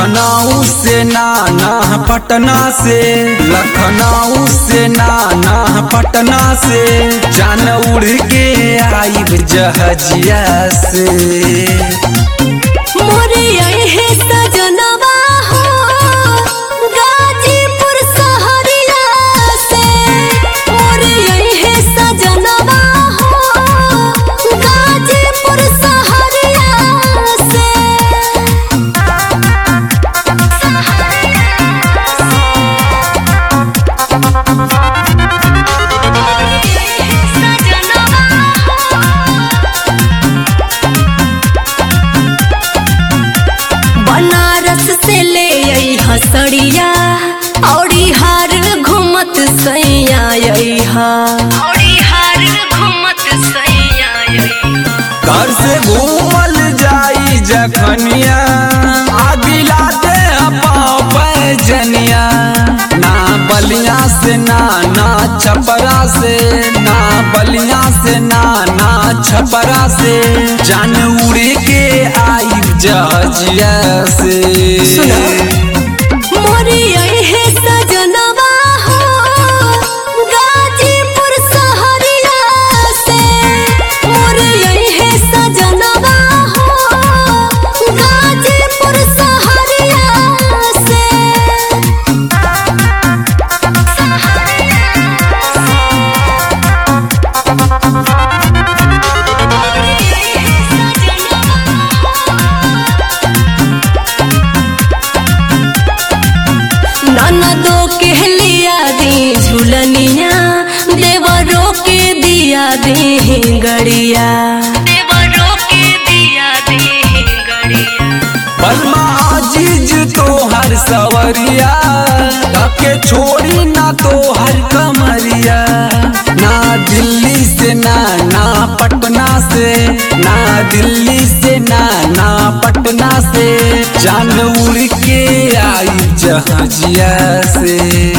लखनऊ से नाना पटना से लखनऊ से नाना पटना से जान उड़ के आइब जहजिया से मोरे अहे सजनवा हो गाजीपुर सहरिया से मोरे अहे सजनवा हो गाजीपुर सहरिया से बनारस से ले आई हसड़िया औरी हार घूमत सैया आई हा औरी हार घूमत सैया आई घर से घूमल जाई जखनिया आगिला दे पैजनिया ना बलिया से ना ना छपरा से ना बलिया से ना ना छपरा से जान उड़ के आई जहजिया से मोरी अहे सजनवा हो गाजीपुर सहरिया से मोरी अहे सजनवा हो गाजीपुर सहरिया से ननदो के लिया दी झुलनिया देवरो के दिया दी गड़िया देवरो के दिया दी गड़िया बलमा अजीज तो हर सवरिया के छोड़ी ना तो हर कमरिया ना दिल्ली से ना ना पटना से ना दिल्ली से ना ना पटना से जान उड़ के आई जहाजिया से